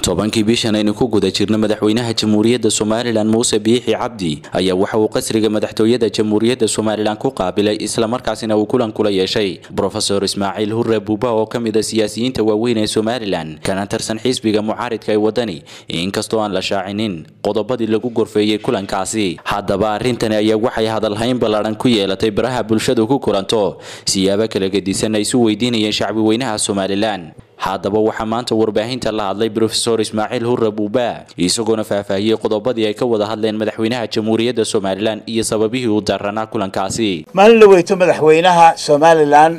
tobankii bishan aynu ku guda jirno madaxweynaha jamhuuriyadda somalilan muuse biixi cabdi ayaa waxa uu qasriga madaxtooyada jamhuuriyadda somalilan ku qaabilay islamarkaasina uu kulan kula yeeshay brofesor ismaaciil hurre buuba oo ka mid a siyaasiyiinta waaweyn ee somalilan kana tirsan xisbiga mucaaridka ee wadani inkastoo aan la shaacinin qodobadii lagu gorfeeyey kulankaasi haddaba arrintani ayaa waxay hadalhayn ballaadhan ku yeelatay baraha bulshadu ku kulanto siyaabo kala gedisan ay isu weydiinayeen shacbi weynaha somalilan haddaba waxaa maanta warbaahinta la hadlay brofesor ismaaciil hurre buuba isagoona faahfaahiyey qodobadii ay ka wada hadleen madaxweynaha jamhuuriyadda somalilan iyo sababihii uu daranaa kulankaasi maalin la weyto madaxweynaha somalilan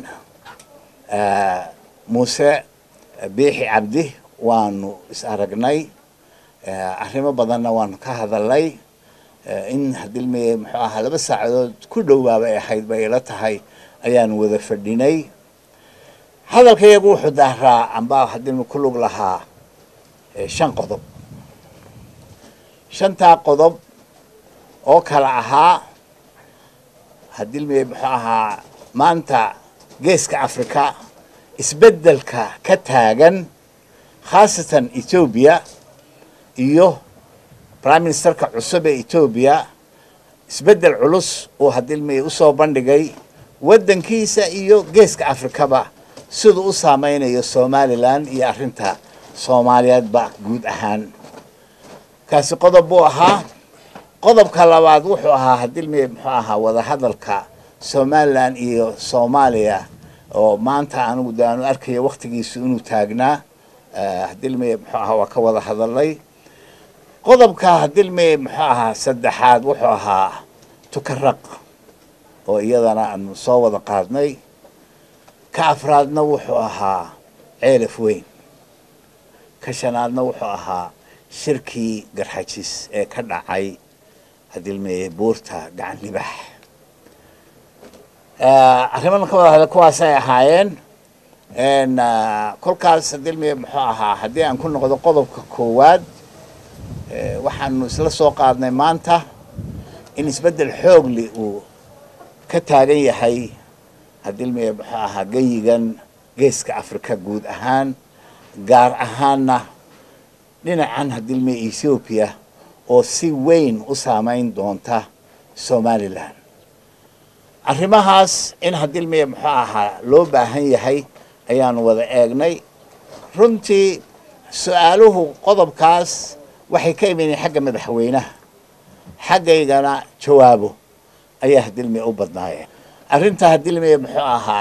muuse biixi cabdi waanu is aragnay arrimo badanna waanu ka hadalnay in hadilmeye muxuu ahaa laba saacadood ku dhowaabay ahayd bay ila tahay ayaanu wada fadhinay hadalkayagu wuxuu daaraa amba hadilmi ku lug lahaa shan qodob shantaa qodob oo kala ahaa hadilmi muxuu ahaa maanta geeska africa isbeddelka ka taagan khaasatan etoobiya iyo prime ministerka cusub ee etoobiya isbeddel culus uu hadilmi usoo bandhigay waddankiisa iyo geeska afrikaba siduu u saameynayo somalilan iyo arrinta soomaaliyeedba guud ahaan kaasi qodob buu ahaa qodobka labaad wuxuu ahaa hadilmi muxuu ahaa wadahadalka somalilan iyo soomaaliya oo maanta anigu de aanu arkayo waktigiisu inuu taagnaa hadilmi muxuu ahaa waa ka wada hadalay qodobka hadilmi muxuu ahaa saddexaad wuxuu ahaa tukaraq oo iyadana aanu soo wada qaadnay ka afraadna wuxuu ahaa ceelaf weyn ka shanaadna wuxuu ahaa shirkii garxajis ee ka dhacay hadilmeye buurta gacan libax arrimadan ka wada hadla kuwaasay ahaayeen kolkaas hadilmeye muxuu ahaa haddii aan ku noqdo qodobka koowaad waxaanu isla soo qaadnay maanta in isbeddel xoogli uu ka taagan yahay hadilmeye muxuu ahaa geyigan geeska africa guud ahaan gaar ahaanna dhinacan hadilmeye ethoobiya oo si weyn u saameyn doonta somalilan arrimahaas in hadilmeye muxuu ahaa loo baahan yahay ayaanu wada eegnay runtii su-aaluhu qodobkaas waxay ka imanayeen xagga madaxweynaha xaggaygana jawaabo ayaa hadilmeye u badnaayeen arrinta hadilmeye muxuu ahaa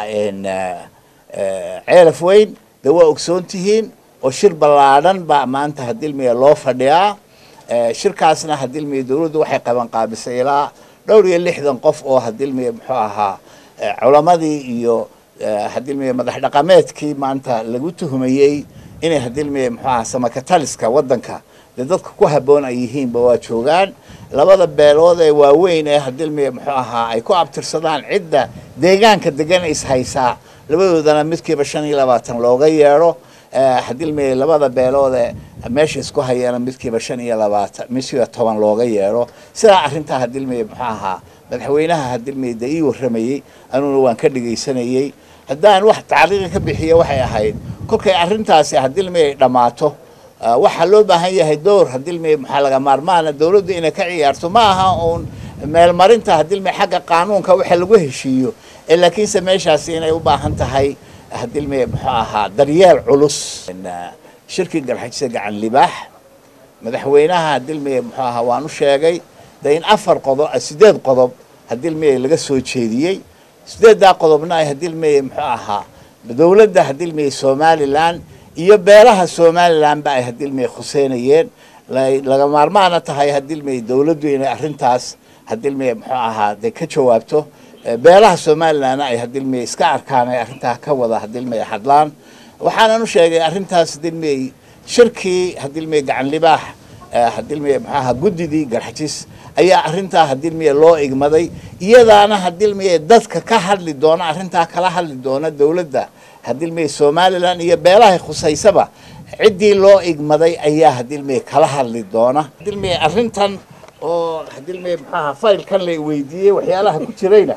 ceelaf weyn de waa ogsoon tihiin oo shir ballaadhan baa maanta hadilmeye loo fadhiyaa shirkaasna hadilmeye dowladdu waxay qaban qaabisay ilaa dhowr iyo lixdan qof oo hadilmeye muxuu ahaa culamadii iyo hadilmeye madax dhaqameedkii maanta lagu tuhumayey inay hadilmeye muxuu ahaa samakataliska waddanka dee dadka ku habboon ay yihiinba waa joogaan labada beelood ee waaweyn ee hadilmeye muxuu ahaa ay ku abtirsadaan cidda deegaanka degan ishaysaa labadoodana midkiiba shan iyo labaatan looga yeedho hadilmeye labada beelood ee meesha isku hayeena midkiiba shan iyo labaatan midkiiba toban looga yeedho sidaa arrintaa hadilmeye muxuu ahaa madaxweynaha hadilmeye dee ii warramayey anuguna waan ka dhegaysanayey haddaan wax tacliiqi ka bixiya waxay ahayd kolkay arrintaasi hadilmeye dhammaato waxaa loo baahan yahay dowr hadilmeye maxaa laga maarmaana dowladdu inay ka ciyaarto ma aha uun meelmarinta hadilmeye xagga qaanuunka waxa lagu heshiiyo ee laakiinse meeshaasi inay u baahan tahay hadilmeye muxuu ahaa daryeel culus shirkii garxajisa gacan libaax madaxweynaha hadilmeye muxuu ahaa waan u sheegay de in afar qodob sideed qodob hadilmeye laga soo jeediyey sideeddaa qodobna ay hadilmeye muxuu ahaa dowladda hadilmeye somalilan iyo beelaha somalilanba ay hadilmeye khuseynayeen laga maarmaana tahay hadilmeye dowladdu inay arrintaas hadilmeye muxuu ahaa de ka jawaabto beelaha somalilanna ay hadilmeye iska arkaan ay arrintaa ka wada hadilmeye hadlaan waxaanan u sheegay arrintaas hadilmeye shirkii hadilmeye gacan libaax hadilmeye muxuu ahaa guddidii garxajis ayaa arrintaa hadilmeye loo igmaday iyadaana hadilmeye dadka ka hadli doona arrintaa kala hadli doona dowladda hadilmeye somalilan iyo beelahay khusaysaba ciddii loo igmaday ayaa hadilmeye kala hadli doona hadilmeye arrintan oo hadilmeye muxuu ahaa faylkan la weydiiyey waxyaalaha ku jirayna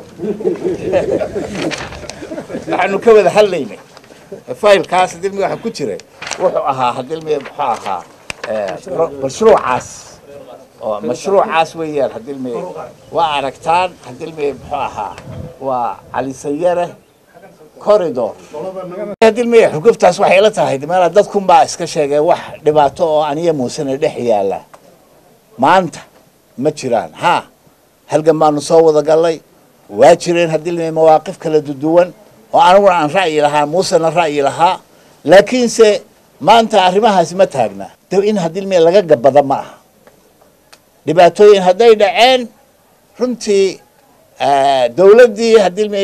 waxaanu ka wada hadlaynay faylkaas hadilmeye waxa ku jiray wuxuu ahaa hadilmeye muxuu ahaa mashruucaas oo mashruucaas weeyaan hadilmi waa aragtaan hadilmi muxuu ahaa waa calisayare corridor hadilmi xugubtaas waxay la tahay meela dadkunbaa iska sheegay wax dhibaato oo aniya muusena dhex yaala maanta ma jiraan ha halgan baanu soo wada gallay waa jireen hadilmi mawaaqif kala duduwan oo aniguna aan ra'yi lahaa muusena ra'yi lahaa laakiinse maanta arrimahaasi ma taagna de in hadilmi laga gabada ma aha dhibaatooyin hadday dhaceen runtii dawladdii hadilmi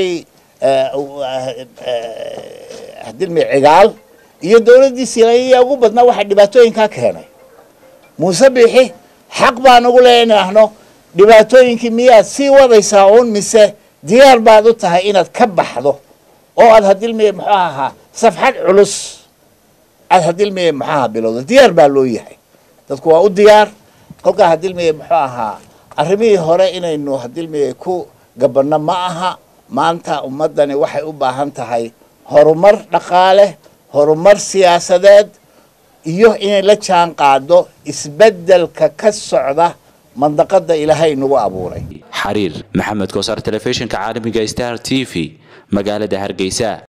hadilmi cigaal iyo dawladdii silaya ugu badnaa waxaa dhibaatooyinkaa keenay muuse bixi xaq baan ugu le inahno dhibaatooyinkii miyaad sii wadaysaa uun mise diyaar baad u tahay inaad ka baxdo oo aad hadilmi muxuu ahaa safxad culus aad hadilmi muxuu ahaa bilowdo diyaar baa loo yahay dadku waa u diyaar kolkaa hadilmi muxuu ahaa arrimihii hore inaynu hadilmi ku gabanno ma aha maanta ummaddani waxay u baahan tahay horumar dhaqaale horumar siyaasadeed iyo inay la jaan qaado isbeddelka ka socda mandaqada ilaahay nagu abuuray xariir maxamed koosar telefishinka caalamiga star t v magaalada hargeysa